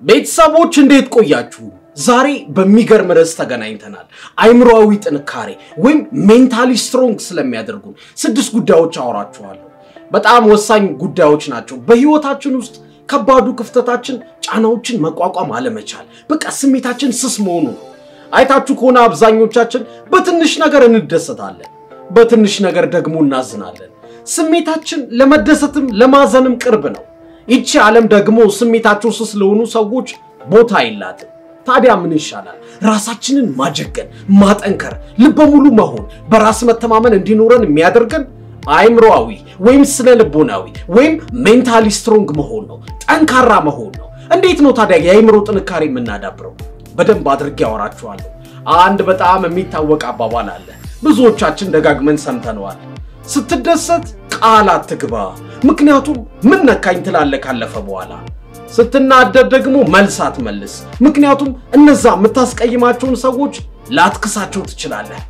ቤተሰቦች እንዴት ቆያችሁ? ዛሬ በሚገርም ርዕስ ተገናኝተናል። አይምሮዊ ጥንካሬ ወይም ሜንታሊ ስትሮንግ ስለሚያደርጉን ስድስት ጉዳዮች አወራችኋለሁ። በጣም ወሳኝ ጉዳዮች ናቸው። በህይወታችን ውስጥ ከባዱ ክፍተታችን ጫናዎችን መቋቋም አለመቻል፣ በቃ ስሜታችን ስስ መሆኑ ነው። አይታችሁ ከሆነ አብዛኞቻችን በትንሽ ነገር እንደሰታለን፣ በትንሽ ነገር ደግሞ እናዝናለን። ስሜታችን ለመደሰትም ለማዘንም ቅርብ ነው። ይቺ ዓለም ደግሞ ስሜታቸው ስስ ለሆኑ ሰዎች ቦታ የላትም። ታዲያ ምን ይሻላል? ራሳችንን ማጀገን፣ ማጠንከር፣ ልበ ሙሉ መሆን፣ በራስ መተማመን እንዲኖረን የሚያደርገን አይምሮዊ ወይም ስነ ልቦናዊ ወይም ሜንታሊ ስትሮንግ መሆን ነው። ጠንካራ መሆን ነው። እንዴት ነው ታዲያ የአይምሮ ጥንካሬ የምናዳብረው? በደንብ አድርጌ ያወራችኋለሁ። አንድ በጣም የሚታወቅ አባባል አለ። ብዙዎቻችን ደጋግመን ሰምተነዋል። ስትደሰት ቃል አትግባ፣ ምክንያቱም ምን ነካኝ ትላለህ ካለፈ በኋላ። ስትናደድ ደግሞ መልስ አትመልስ፣ ምክንያቱም እነዛ የምታስቀይማቸውን ሰዎች ላትክሳቸው ትችላለህ።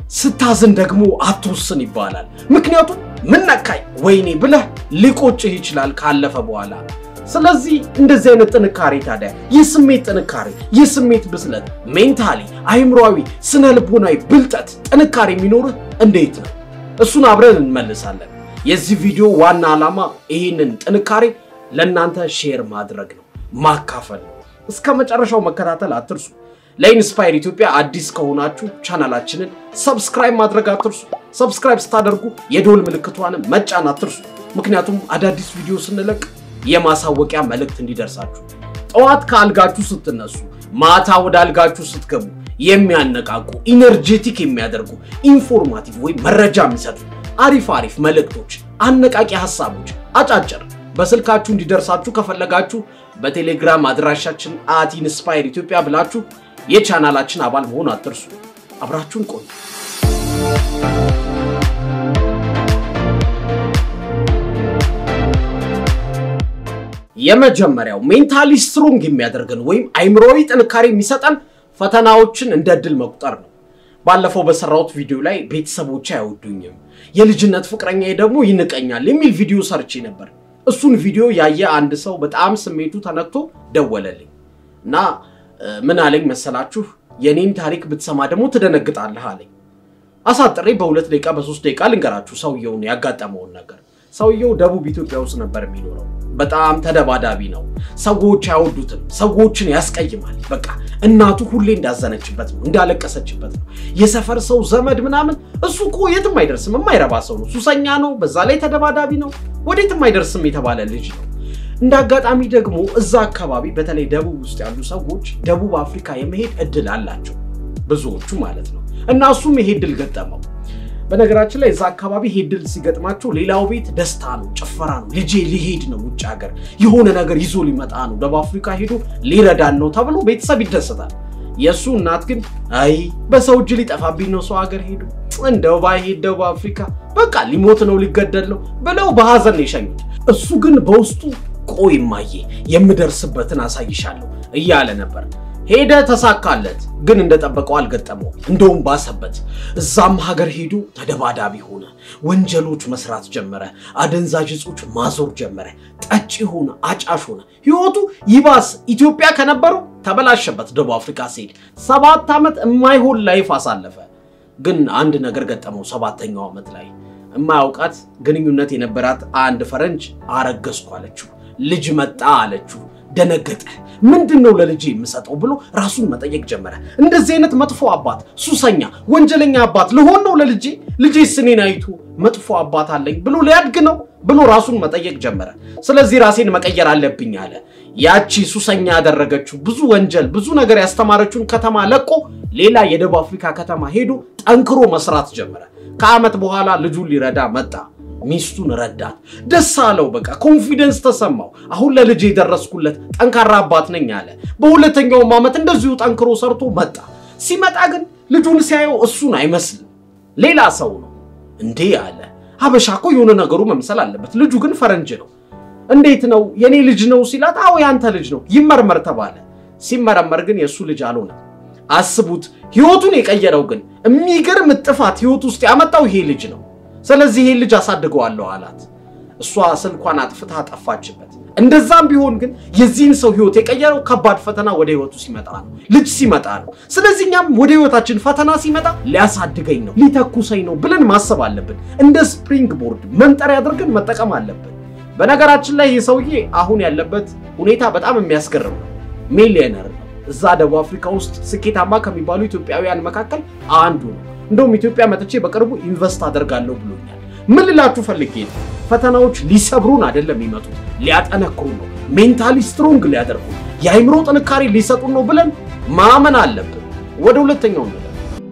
ስታዝን ደግሞ አትወስን ይባላል፣ ምክንያቱም ምን ነካኝ ወይኔ ብለህ ሊቆጭህ ይችላል ካለፈ በኋላ። ስለዚህ እንደዚህ አይነት ጥንካሬ ታዲያ የስሜት ጥንካሬ፣ የስሜት ብስለት፣ ሜንታሊ አይምሮዊ፣ ስነ ልቦናዊ ብልጠት ጥንካሬ የሚኖርህ እንዴት ነው? እሱን አብረን እንመልሳለን። የዚህ ቪዲዮ ዋና ዓላማ ይህንን ጥንካሬ ለእናንተ ሼር ማድረግ ነው፣ ማካፈል ነው። እስከ መጨረሻው መከታተል አትርሱ። ለኢንስፓየር ኢትዮጵያ አዲስ ከሆናችሁ ቻናላችንን ሰብስክራይብ ማድረግ አትርሱ። ሰብስክራይብ ስታደርጉ የደወል ምልክቷንም መጫን አትርሱ። ምክንያቱም አዳዲስ ቪዲዮ ስንለቅ የማሳወቂያ መልእክት እንዲደርሳችሁ። ጠዋት ከአልጋችሁ ስትነሱ፣ ማታ ወደ አልጋችሁ ስትገቡ የሚያነቃቁ ኢነርጄቲክ የሚያደርጉ ኢንፎርማቲቭ ወይም መረጃ የሚሰጡ አሪፍ አሪፍ መልእክቶች፣ አነቃቂ ሀሳቦች አጫጭር በስልካችሁ እንዲደርሳችሁ ከፈለጋችሁ በቴሌግራም አድራሻችን አት ኢንስፓየር ኢትዮጵያ ብላችሁ የቻናላችን አባል መሆን አትርሱ። አብራችሁን ቆዩ። የመጀመሪያው ሜንታሊ ስትሮንግ የሚያደርገን ወይም አይምሮዊ ጥንካሬ የሚሰጠን ፈተናዎችን እንደ ድል መቁጠር ነው። ባለፈው በሰራሁት ቪዲዮ ላይ ቤተሰቦቼ አይወዱኝም፣ የልጅነት ፍቅረኛዬ ደግሞ ይንቀኛል የሚል ቪዲዮ ሰርቼ ነበር። እሱን ቪዲዮ ያየ አንድ ሰው በጣም ስሜቱ ተነክቶ ደወለልኝ እና ምን አለኝ መሰላችሁ? የኔን ታሪክ ብትሰማ ደግሞ ትደነግጣለህ አለኝ። አሳጥሬ በሁለት ደቂቃ በሶስት ደቂቃ ልንገራችሁ ሰውየውን ያጋጠመውን ነገር። ሰውየው ደቡብ ኢትዮጵያ ውስጥ ነበር የሚኖረው። በጣም ተደባዳቢ ነው። ሰዎች አይወዱትም። ሰዎችን ያስቀይማል። በቃ እናቱ ሁሌ እንዳዘነችበት ነው፣ እንዳለቀሰችበት ነው። የሰፈር ሰው ዘመድ ምናምን እሱ እኮ የትም አይደርስም፣ የማይረባ ሰው ነው፣ ሱሰኛ ነው፣ በዛ ላይ ተደባዳቢ ነው፣ ወዴትም አይደርስም የተባለ ልጅ ነው። እንደ አጋጣሚ ደግሞ እዛ አካባቢ በተለይ ደቡብ ውስጥ ያሉ ሰዎች ደቡብ አፍሪካ የመሄድ እድል አላቸው፣ ብዙዎቹ ማለት ነው። እና እሱም ይሄ እድል ገጠመው። በነገራችን ላይ እዛ አካባቢ ይሄ እድል ሲገጥማቸው ሌላው ቤት ደስታ ነው፣ ጭፈራ ነው። ልጄ ሊሄድ ነው ውጭ ሀገር የሆነ ነገር ይዞ ሊመጣ ነው፣ ደቡብ አፍሪካ ሄዶ ሊረዳን ነው ተብሎ ቤተሰብ ይደሰታል። የእሱ እናት ግን አይ በሰው እጅ ሊጠፋብኝ ነው ሰው ሀገር ሄዱ እንደው ባይሄድ ደቡብ አፍሪካ በቃ ሊሞት ነው ሊገደል ነው ብለው በሀዘን ነው የሸኙት። እሱ ግን በውስጡ ቆይ እማዬ የምደርስበትን አሳይሻለሁ እያለ ነበር። ሄደ፣ ተሳካለት። ግን እንደጠበቀው አልገጠመው፣ እንደውም ባሰበት። እዛም ሀገር ሄዶ ተደባዳቢ ሆነ። ወንጀሎች መስራት ጀመረ። አደንዛዥ እጾች ማዞር ጀመረ። ጠጪ ሆነ፣ አጫሽ ሆነ። ህይወቱ ይባስ ኢትዮጵያ ከነበረው ተበላሸበት። ደቡብ አፍሪካ ሲሄድ ሰባት ዓመት የማይሆን ላይፍ አሳለፈ። ግን አንድ ነገር ገጠመው። ሰባተኛው ዓመት ላይ የማያውቃት ግንኙነት የነበራት አንድ ፈረንጅ አረገዝኩ አለችው። ልጅ መጣ አለችው። ደነገጠ። ምንድን ነው ለልጄ የምሰጠው ብሎ ራሱን መጠየቅ ጀመረ። እንደዚህ አይነት መጥፎ አባት፣ ሱሰኛ፣ ወንጀለኛ አባት ልሆን ነው ለልጄ? ልጄ ስኔን አይቶ መጥፎ አባት አለኝ ብሎ ሊያድግ ነው ብሎ ራሱን መጠየቅ ጀመረ። ስለዚህ ራሴን መቀየር አለብኝ አለ። ያቺ ሱሰኛ ያደረገችው ብዙ ወንጀል ብዙ ነገር ያስተማረችውን ከተማ ለቆ ሌላ የደቡብ አፍሪካ ከተማ ሄዶ ጠንክሮ መስራት ጀመረ። ከዓመት በኋላ ልጁን ሊረዳ መጣ። ሚስቱን ረዳት። ደስ አለው። በቃ ኮንፊደንስ ተሰማው። አሁን ለልጅ የደረስኩለት ጠንካራ አባት ነኝ አለ። በሁለተኛውም ዓመት እንደዚሁ ጠንክሮ ሰርቶ መጣ። ሲመጣ ግን ልጁን ሲያየው እሱን አይመስልም፣ ሌላ ሰው ነው። እንዴ አለ። ሀበሻ እኮ የሆነ ነገሩ መምሰል አለበት። ልጁ ግን ፈረንጅ ነው። እንዴት ነው የኔ ልጅ ነው ሲላት፣ አዎ ያንተ ልጅ ነው ይመርመር ተባለ። ሲመረመር ግን የእሱ ልጅ አልሆነም። አስቡት። ህይወቱን የቀየረው ግን የሚገርም ጥፋት ህይወት ውስጥ ያመጣው ይሄ ልጅ ነው። ስለዚህ ይሄን ልጅ አሳድገዋለሁ አላት። እሷ ስልኳን አጥፍታ ጠፋችበት። እንደዛም ቢሆን ግን የዚህን ሰው ህይወት የቀየረው ከባድ ፈተና ወደ ህይወቱ ሲመጣ ነው፣ ልጅ ሲመጣ ነው። ስለዚህ እኛም ወደ ህይወታችን ፈተና ሲመጣ ሊያሳድገኝ ነው፣ ሊተኩሰኝ ነው ብለን ማሰብ አለብን። እንደ ስፕሪንግ ቦርድ መንጠሪያ አድርገን መጠቀም አለብን። በነገራችን ላይ ይህ ሰውዬ አሁን ያለበት ሁኔታ በጣም የሚያስገርም ነው። ሚሊዮነር ነው። እዛ ደቡብ አፍሪካ ውስጥ ስኬታማ ከሚባሉ ኢትዮጵያውያን መካከል አንዱ ነው። እንደውም ኢትዮጵያ መጥቼ በቅርቡ ኢንቨስት አደርጋለሁ ብሎኛል። ምን ልላችሁ ፈልጌ ነው፣ ፈተናዎች ሊሰብሩን አይደለም የሚመጡት፣ ሊያጠነክሩን ነው። ሜንታሊ ስትሮንግ ሊያደርጉ የአይምሮ ጥንካሬ ሊሰጡን ነው ብለን ማመን አለብን። ወደ ሁለተኛው ነገር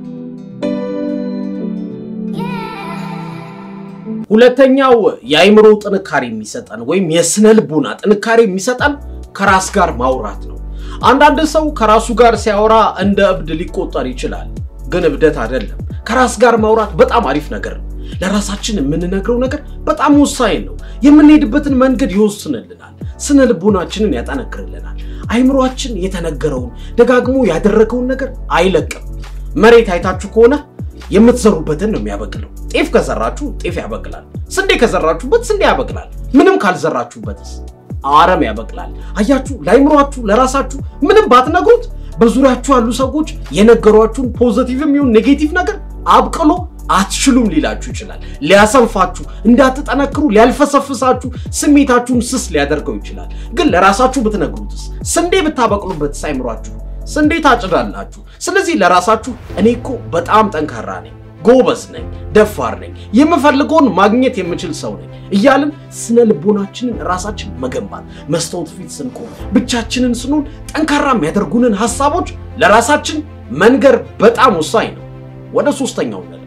ሁለተኛው የአይምሮ ጥንካሬ የሚሰጠን ወይም የስነ ልቦና ጥንካሬ የሚሰጠን ከራስ ጋር ማውራት ነው። አንዳንድ ሰው ከራሱ ጋር ሲያወራ እንደ እብድ ሊቆጠር ይችላል፣ ግን እብደት አይደለም። ከራስ ጋር ማውራት በጣም አሪፍ ነገር ነው። ለራሳችን የምንነግረው ነገር በጣም ወሳኝ ነው። የምንሄድበትን መንገድ ይወስንልናል፣ ስነ ልቦናችንን ያጠነክርልናል። አይምሯችን የተነገረውን ደጋግሞ ያደረገውን ነገር አይለቅም። መሬት አይታችሁ ከሆነ የምትዘሩበትን ነው የሚያበቅለው። ጤፍ ከዘራችሁ ጤፍ ያበቅላል። ስንዴ ከዘራችሁበት ስንዴ ያበቅላል። ምንም ካልዘራችሁበትስ አረም ያበቅላል። አያችሁ፣ ለአይምሯችሁ ለራሳችሁ ምንም ባትነግሩት በዙሪያችሁ ያሉ ሰዎች የነገሯችሁን ፖዘቲቭም ይሁን ኔጌቲቭ ነገር አብቅሎ አትችሉም ሊላችሁ ይችላል። ሊያሰንፋችሁ፣ እንዳትጠነክሩ ሊያልፈሰፍሳችሁ፣ ስሜታችሁን ስስ ሊያደርገው ይችላል። ግን ለራሳችሁ ብትነግሩትስ? ስንዴ ብታበቅሉበትስ አይምሯችሁ ስንዴ ታጭዳላችሁ። ስለዚህ ለራሳችሁ እኔ እኮ በጣም ጠንካራ ነኝ፣ ጎበዝ ነኝ፣ ደፋር ነኝ፣ የምፈልገውን ማግኘት የምችል ሰው ነኝ እያልን ስነ ልቦናችንን ራሳችን መገንባት፣ መስታወት ፊት ስንቆም፣ ብቻችንን ስንሆን ጠንካራ የሚያደርጉንን ሀሳቦች ለራሳችን መንገር በጣም ወሳኝ ነው። ወደ ሶስተኛው ነለፍ።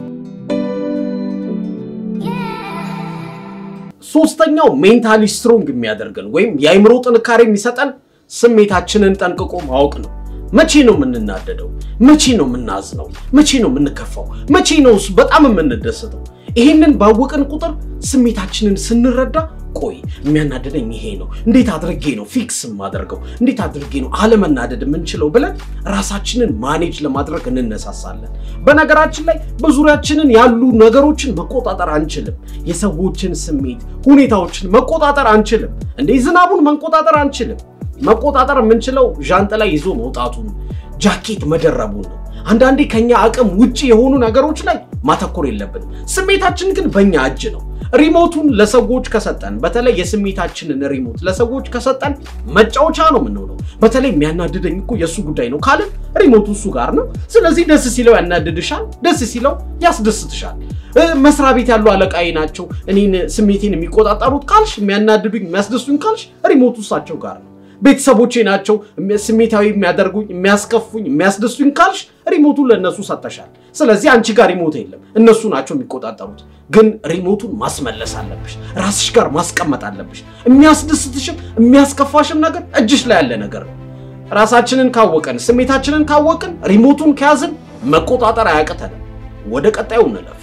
ሶስተኛው ሜንታሊ ስትሮንግ የሚያደርገን ወይም የአይምሮ ጥንካሬ የሚሰጠን ስሜታችንን ጠንቅቆ ማወቅ ነው። መቼ ነው የምንናደደው? መቼ ነው የምናዝነው? መቼ ነው የምንከፋው? መቼ ነው በጣም የምንደሰተው? ይሄንን ባወቅን ቁጥር ስሜታችንን ስንረዳ ቆይ የሚያናደደኝ ይሄ ነው፣ እንዴት አድርጌ ነው ፊክስ የማደርገው? እንዴት አድርጌ ነው አለመናደድ የምንችለው ብለን ራሳችንን ማኔጅ ለማድረግ እንነሳሳለን። በነገራችን ላይ በዙሪያችንን ያሉ ነገሮችን መቆጣጠር አንችልም። የሰዎችን ስሜት፣ ሁኔታዎችን መቆጣጠር አንችልም። እንዴ ዝናቡን መቆጣጠር አንችልም። መቆጣጠር የምንችለው ዣንጥላ ይዞ መውጣቱን፣ ጃኬት መደረቡን ነው። አንዳንዴ ከኛ አቅም ውጭ የሆኑ ነገሮች ላይ ማተኮር የለብንም። ስሜታችን ግን በእኛ እጅ ነው። ሪሞቱን ለሰዎች ከሰጠን፣ በተለይ የስሜታችንን ሪሞት ለሰዎች ከሰጠን መጫወቻ ነው የምንሆነው። በተለይ የሚያናድደኝ እኮ የእሱ ጉዳይ ነው ካልን ሪሞቱ እሱ ጋር ነው። ስለዚህ ደስ ሲለው ያናድድሻል፣ ደስ ሲለው ያስደስትሻል። መስሪያ ቤት ያሉ አለቃዬ ናቸው እኔን ስሜቴን የሚቆጣጠሩት ካልሽ፣ የሚያናድዱኝ የሚያስደሱኝ ካልሽ ሪሞቱ እሳቸው ጋር ነው። ቤተሰቦቼ ናቸው ስሜታዊ የሚያደርጉኝ የሚያስከፉኝ የሚያስደሱኝ ካልሽ ሪሞቱን ለእነሱ ሰጠሻል። ስለዚህ አንቺ ጋር ሪሞት የለም፣ እነሱ ናቸው የሚቆጣጠሩት። ግን ሪሞቱን ማስመለስ አለብሽ፣ ራስሽ ጋር ማስቀመጥ አለብሽ። የሚያስደስትሽም የሚያስከፋሽም ነገር እጅሽ ላይ ያለ ነገር ነው። ራሳችንን ካወቀን ስሜታችንን ካወቅን ሪሞቱን ከያዝን መቆጣጠር አያቅተንም። ወደ ቀጣዩ እንለፍ።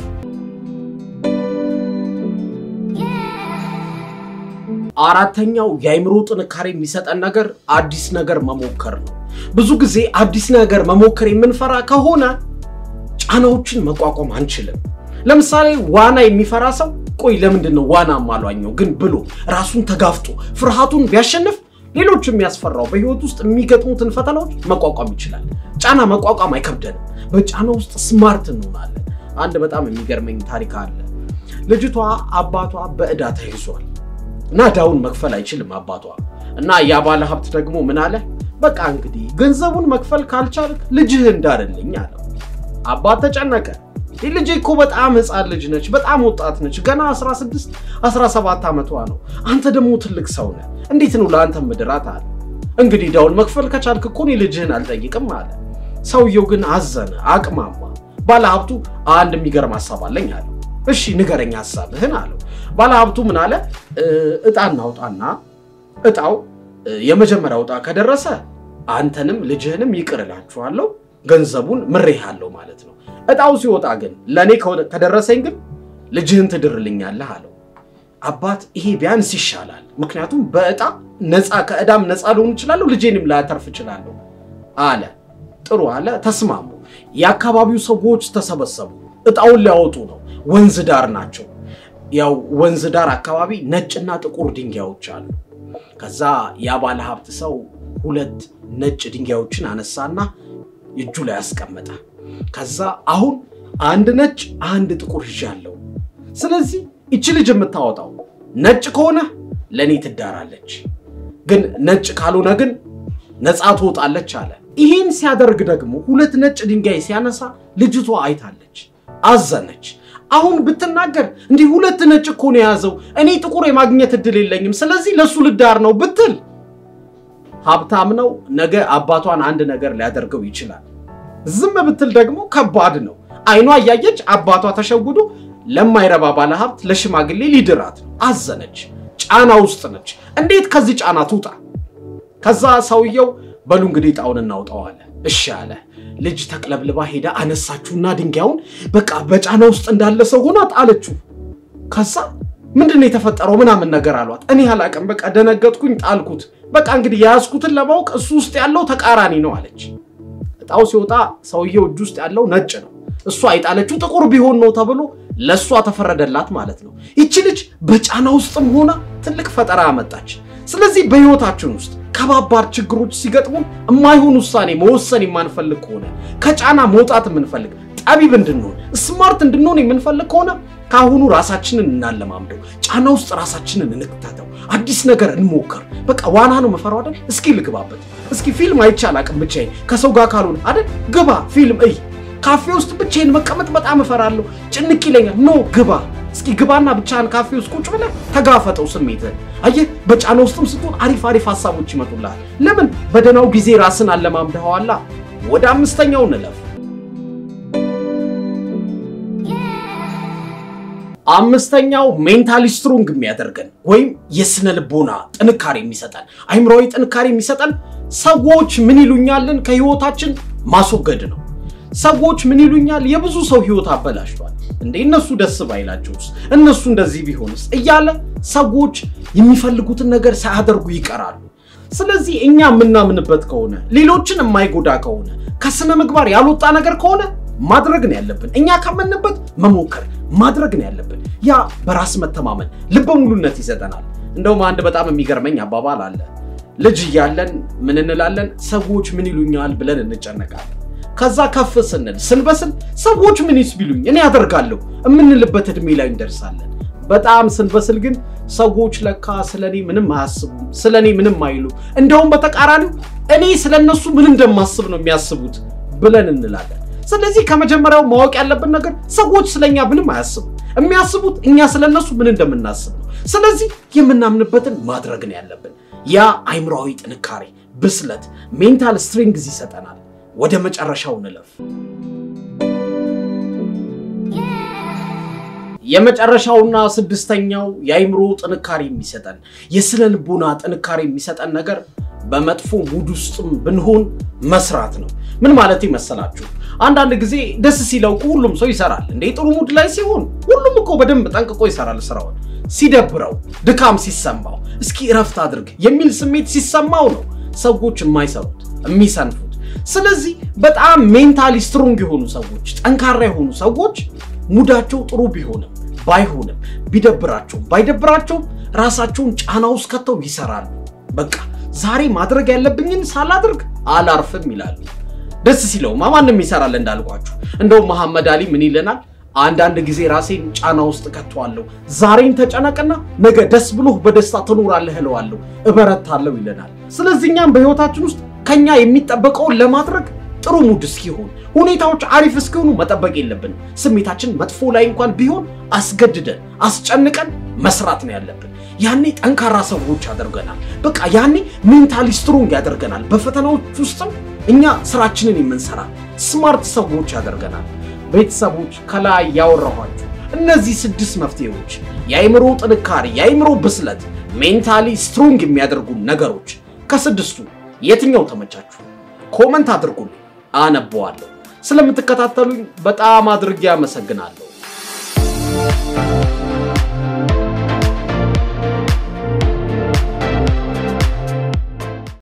አራተኛው የአይምሮ ጥንካሬ የሚሰጠን ነገር አዲስ ነገር መሞከር ነው። ብዙ ጊዜ አዲስ ነገር መሞከር የምንፈራ ከሆነ ጫናዎችን መቋቋም አንችልም። ለምሳሌ ዋና የሚፈራ ሰው ቆይ ለምንድን ነው ዋና ማሏኘው ግን ብሎ ራሱን ተጋፍጦ ፍርሃቱን ቢያሸንፍ ሌሎች የሚያስፈራው በህይወት ውስጥ የሚገጥሙትን ፈተናዎች መቋቋም ይችላል። ጫና መቋቋም አይከብደንም። በጫና ውስጥ ስማርት እንሆናለን። አንድ በጣም የሚገርመኝ ታሪክ አለ። ልጅቷ አባቷ በዕዳ ተይዟል እና ዕዳውን መክፈል አይችልም አባቷ እና ያ ባለ ሀብት ደግሞ ምን አለ፣ በቃ እንግዲህ ገንዘቡን መክፈል ካልቻልክ ልጅህ እንዳርልኝ አለው። አባት ተጨነቀ። ልጄ እኮ በጣም ህፃን ልጅ ነች፣ በጣም ወጣት ነች፣ ገና 16 17 ዓመቷ ነው። አንተ ደግሞ ትልቅ ሰው ነህ፣ እንዴት ነው ለአንተ ምድራት አለ። እንግዲህ ዕዳውን መክፈል ከቻልክ እኮ እኔ ልጅህን አልጠይቅም አለ። ሰውየው ግን አዘነ፣ አቅማማ። ባለሀብቱ አንድ የሚገርም ሀሳብ አለኝ አለው። እሺ ንገረኝ ሀሳብህን አለው። ባለሀብቱ ምን አለ? እጣ እናውጣና እጣው የመጀመሪያው እጣ ከደረሰ አንተንም ልጅህንም ይቅር እላችኋለሁ፣ ገንዘቡን ምሬሃለሁ ማለት ነው። እጣው ሲወጣ ግን ለእኔ ከደረሰኝ ግን ልጅህን ትድርልኛለህ አለው። አባት ይሄ ቢያንስ ይሻላል፣ ምክንያቱም በእጣ ነፃ ከእዳም ነፃ ልሆን እችላለሁ፣ ልጄንም ላተርፍ እችላለሁ አለ። ጥሩ አለ። ተስማሙ። የአካባቢው ሰዎች ተሰበሰቡ። እጣውን ሊያወጡ ነው። ወንዝ ዳር ናቸው። ያው ወንዝ ዳር አካባቢ ነጭና ጥቁር ድንጋዮች አሉ። ከዛ ያ ባለ ሀብት ሰው ሁለት ነጭ ድንጋዮችን አነሳና እጁ ላይ አስቀመጠ። ከዛ አሁን አንድ ነጭ አንድ ጥቁር ይዣለሁ። ስለዚህ ይቺ ልጅ የምታወጣው ነጭ ከሆነ ለእኔ ትዳራለች፣ ግን ነጭ ካልሆነ ግን ነፃ ትወጣለች አለ። ይህን ሲያደርግ ደግሞ ሁለት ነጭ ድንጋይ ሲያነሳ ልጅቷ አይታለች፣ አዘነች። አሁን ብትናገር እንዲህ ሁለት ነጭ እኮ ነው የያዘው፣ እኔ ጥቁር የማግኘት እድል የለኝም፣ ስለዚህ ለእሱ ልዳር ነው ብትል ሀብታም ነው፣ ነገ አባቷን አንድ ነገር ሊያደርገው ይችላል። ዝም ብትል ደግሞ ከባድ ነው። አይኗ እያየች አባቷ ተሸውዶ ለማይረባ ባለ ሀብት ለሽማግሌ ሊድራት ነው። አዘነች፣ ጫና ውስጥ ነች። እንዴት ከዚህ ጫና ትውጣ? ከዛ ሰውየው በሉ እንግዲህ ጣውን እናውጣው አለ። እሺ አለ። ልጅ ተቅለብልባ ሄዳ አነሳችሁና ድንጋዩን በቃ በጫና ውስጥ እንዳለ ሰው ሆና ጣለችው። ከዛ ምንድን ነው የተፈጠረው ምናምን ነገር አሏት። እኔ አላቅም፣ በቃ ደነገጥኩኝ፣ ጣልኩት። በቃ እንግዲህ የያዝኩትን ለማወቅ እሱ ውስጥ ያለው ተቃራኒ ነው አለች። እጣው ሲወጣ ሰውየው እጅ ውስጥ ያለው ነጭ ነው። እሷ የጣለችው ጥቁር ቢሆን ነው ተብሎ ለእሷ ተፈረደላት ማለት ነው። ይቺ ልጅ በጫና ውስጥም ሆና ትልቅ ፈጠራ አመጣች። ስለዚህ በህይወታችን ውስጥ ከባባድ ችግሮች ሲገጥሙን የማይሆን ውሳኔ መወሰን የማንፈልግ ከሆነ ከጫና መውጣት የምንፈልግ ጠቢብ እንድንሆን ስማርት እንድንሆን የምንፈልግ ከሆነ ከአሁኑ ራሳችንን እናለማምደው። ጫና ውስጥ ራሳችንን እንክተተው። አዲስ ነገር እንሞክር። በቃ ዋና ነው መፈራው አይደል? እስኪ ልግባበት። እስኪ ፊልም አይቼ አላቅም ብቻዬን ከሰው ጋር ካልሆነ አይደል? ግባ ፊልም እይ። ካፌ ውስጥ ብቻዬን መቀመጥ በጣም እፈራለሁ፣ ጭንቅ ይለኛል። ኖ ግባ እስኪ ግባና ብቻህን ካፌ ውስጥ ቁጭ ብለህ ተጋፈጠው ስሜትህን። አየህ በጫና ውስጥም ስትሆን አሪፍ አሪፍ ሀሳቦች ይመጡልሃል። ለምን በደህናው ጊዜ ራስን አለማምደኸዋላ። ወደ አምስተኛው እንለፍ። አምስተኛው ሜንታሊ ስትሮንግ የሚያደርገን ወይም የስነ ልቦና ጥንካሬ የሚሰጠን አይምሮዊ ጥንካሬ የሚሰጠን ሰዎች ምን ይሉኛልን ከህይወታችን ማስወገድ ነው። ሰዎች ምን ይሉኛል የብዙ ሰው ህይወት አበላሽቷል እንዴ እነሱ ደስ ባይላቸውስ እነሱ እንደዚህ ቢሆንስ እያለ ሰዎች የሚፈልጉትን ነገር ሳያደርጉ ይቀራሉ። ስለዚህ እኛ የምናምንበት ከሆነ ሌሎችን የማይጎዳ ከሆነ ከስነ ምግባር ያልወጣ ነገር ከሆነ ማድረግ ነው ያለብን። እኛ ካመንበት መሞከር ማድረግ ነው ያለብን። ያ በራስ መተማመን ልበ ሙሉነት ይሰጠናል። እንደውም አንድ በጣም የሚገርመኝ አባባል አለ። ልጅ እያለን ምን እንላለን? ሰዎች ምን ይሉኛል ብለን እንጨነቃለን። ከዛ ከፍ ስንል ስንበስል ሰዎች ምን ይስ ቢሉኝ እኔ አደርጋለሁ የምንልበት እድሜ ላይ እንደርሳለን። በጣም ስንበስል ግን ሰዎች ለካ ስለኔ ምንም አያስቡም፣ ስለኔ ምንም አይሉ፣ እንደውም በተቃራኒው እኔ ስለነሱ ምን እንደማስብ ነው የሚያስቡት ብለን እንላለን። ስለዚህ ከመጀመሪያው ማወቅ ያለብን ነገር ሰዎች ስለኛ ምንም አያስቡ፣ የሚያስቡት እኛ ስለነሱ ምን እንደምናስብ ነው። ስለዚህ የምናምንበትን ማድረግ ነው ያለብን። ያ አይምሮዊ ጥንካሬ፣ ብስለት፣ ሜንታል ስትሪንግዝ ይሰጠናል። ወደ መጨረሻው እንለፍ። የመጨረሻውና ስድስተኛው የአይምሮ ጥንካሬ የሚሰጠን የስነ ልቦና ጥንካሬ የሚሰጠን ነገር በመጥፎ ሙድ ውስጥም ብንሆን መስራት ነው። ምን ማለት መሰላችሁ? አንዳንድ ጊዜ ደስ ሲለው እኮ ሁሉም ሰው ይሰራል እንዴ። ጥሩ ሙድ ላይ ሲሆን ሁሉም እኮ በደንብ ጠንቅቆ ይሰራል ስራውን። ሲደብረው፣ ድካም ሲሰማው፣ እስኪ እረፍት አድርግ የሚል ስሜት ሲሰማው ነው ሰዎች የማይሰሩት የሚሰንፉት። ስለዚህ በጣም ሜንታሊ ስትሮንግ የሆኑ ሰዎች፣ ጠንካራ የሆኑ ሰዎች ሙዳቸው ጥሩ ቢሆንም ባይሆንም ቢደብራቸውም ባይደብራቸውም ራሳቸውን ጫና ውስጥ ከተው ይሰራሉ። በቃ ዛሬ ማድረግ ያለብኝን ሳላድርግ አላርፍም ይላሉ። ደስ ሲለውማ ማንም ይሰራል እንዳልኳችሁ። እንደውም መሐመድ አሊ ምን ይለናል? አንዳንድ ጊዜ ራሴን ጫና ውስጥ ከተዋለሁ። ዛሬን ተጨነቅና ነገ ደስ ብሎህ በደስታ ትኖራለህ እለዋለሁ፣ እበረታለሁ ይለናል። ስለዚህ እኛም በህይወታችን ውስጥ ከኛ የሚጠበቀውን ለማድረግ ጥሩ ሙድ እስኪሆን ሁኔታዎች አሪፍ እስኪሆኑ መጠበቅ የለብንም። ስሜታችን መጥፎ ላይ እንኳን ቢሆን አስገድደን አስጨንቀን መስራት ነው ያለብን። ያኔ ጠንካራ ሰዎች ያደርገናል። በቃ ያኔ ሜንታሊ ስትሮንግ ያደርገናል። በፈተናዎች ውስጥም እኛ ስራችንን የምንሰራ ስማርት ሰዎች ያደርገናል። ቤተሰቦች ከላይ ያወራኋችሁ እነዚህ ስድስት መፍትሄዎች የአይምሮ ጥንካሬ፣ የአይምሮ ብስለት፣ ሜንታሊ ስትሮንግ የሚያደርጉ ነገሮች ከስድስቱ የትኛው ተመቻችሁ? ኮመንት አድርጉልኝ፣ አነበዋለሁ። ስለምትከታተሉኝ በጣም አድርጌ አመሰግናለሁ።